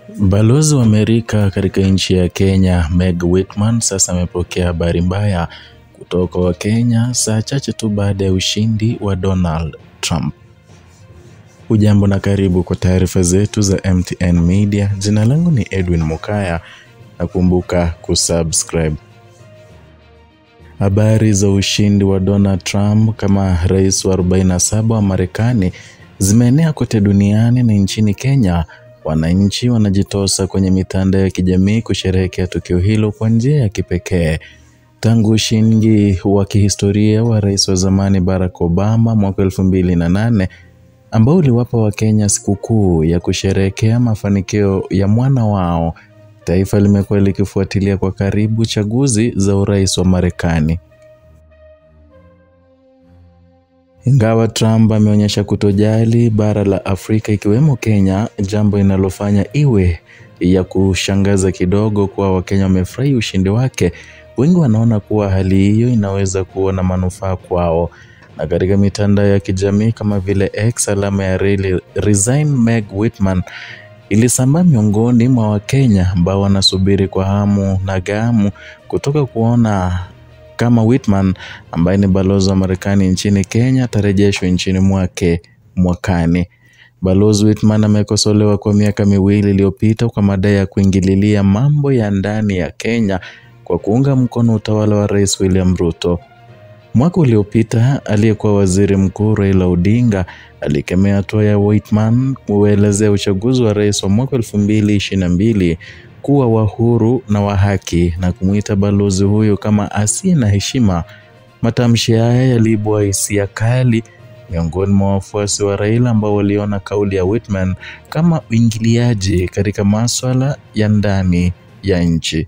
Balozi wa Amerika katika nchi ya Kenya Meg Whitman sasa amepokea habari mbaya kutoka kwa Wakenya saa chache tu baada ya ushindi wa Donald Trump. Ujambo na karibu kwa taarifa zetu za MTN Media. Jina langu ni Edwin Mukaya na kumbuka kusubscribe. Habari za ushindi wa Donald Trump kama rais wa 47 wa Marekani zimeenea kote duniani na nchini Kenya wananchi wanajitosa kwenye mitandao ya kijamii kusherehekea tukio hilo kwa njia ya kipekee. Tangu ushindi wa kihistoria wa rais wa zamani Barack Obama mwaka elfu mbili na nane ambao uliwapa Wakenya sikukuu ya kusherehekea mafanikio ya mwana wao, taifa limekuwa likifuatilia kwa karibu chaguzi za urais wa Marekani. Ingawa Trump ameonyesha kutojali bara la Afrika ikiwemo Kenya, jambo linalofanya iwe ya kushangaza kidogo kuwa Wakenya wamefurahi ushindi wake. Wengi wanaona kuwa hali hiyo inaweza kuwa na manufaa kwao. Na katika mitandao ya kijamii kama vile X, alama ya reli Resign Meg Whitman ilisambaa miongoni mwa Wakenya ambao wanasubiri kwa hamu na gamu kutoka kuona kama Whitman ambaye ni balozi wa Marekani nchini Kenya atarejeshwa nchini mwake mwakani. Balozi Whitman amekosolewa kwa miaka miwili iliyopita kwa madai ya kuingililia mambo ya ndani ya Kenya kwa kuunga mkono utawala wa Rais William Ruto. Mwaka uliopita aliyekuwa waziri mkuu Raila Odinga alikemea hatua ya Whitman kuelezea uchaguzi wa rais wa mwaka elfu mbili ishirini na mbili kuwa wa huru na wa haki na kumwita balozi huyo kama asiye na heshima. Matamshi haya yaliibua hisia kali miongoni mwa wafuasi wa Raila ambao waliona kauli ya Whitman kama uingiliaji katika maswala ya ndani ya nchi.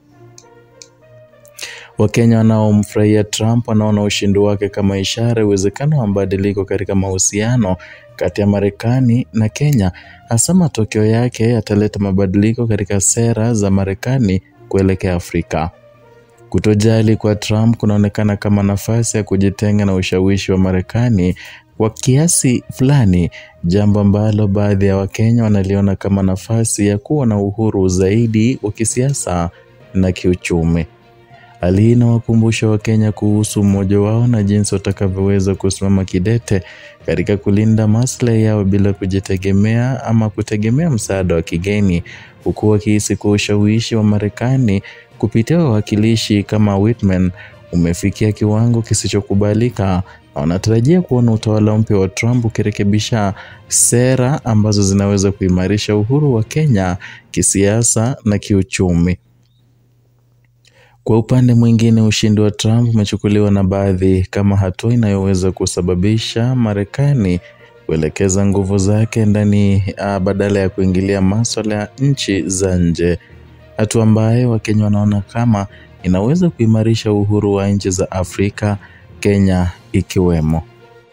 Wakenya wanaomfurahia Trump wanaona ushindi wake kama ishara ya uwezekano wa mabadiliko katika mahusiano kati ya Marekani na Kenya, hasa matokeo yake yataleta mabadiliko katika sera za Marekani kuelekea Afrika. Kutojali kwa Trump kunaonekana kama nafasi ya kujitenga na ushawishi wa Marekani kwa kiasi fulani, jambo ambalo baadhi ya Wakenya wanaliona kama nafasi ya kuwa na uhuru zaidi wa kisiasa na kiuchumi. Hali hii inawakumbusha Wakenya kuhusu umoja wao na jinsi watakavyoweza kusimama kidete katika kulinda maslahi yao bila kujitegemea ama kutegemea msaada wa kigeni, huku wakihisi kuwa ushawishi wa Marekani kupitia wawakilishi kama Whitman umefikia kiwango kisichokubalika na wanatarajia kuona utawala mpya wa Trump ukirekebisha sera ambazo zinaweza kuimarisha uhuru wa Kenya kisiasa na kiuchumi. Kwa upande mwingine, ushindi wa Trump umechukuliwa na baadhi kama hatua inayoweza kusababisha Marekani kuelekeza nguvu zake ndani uh, badala ya kuingilia maswala ya nchi za nje, hatua ambayo Wakenya wanaona kama inaweza kuimarisha uhuru wa nchi za Afrika, Kenya ikiwemo.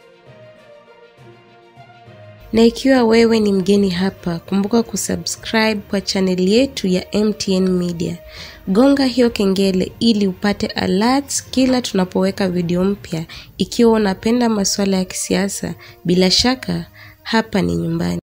Na ikiwa wewe ni mgeni hapa, kumbuka kusubscribe kwa chaneli yetu ya MTN Media. Gonga hiyo kengele ili upate alerts kila tunapoweka video mpya. Ikiwa unapenda masuala ya kisiasa, bila shaka hapa ni nyumbani.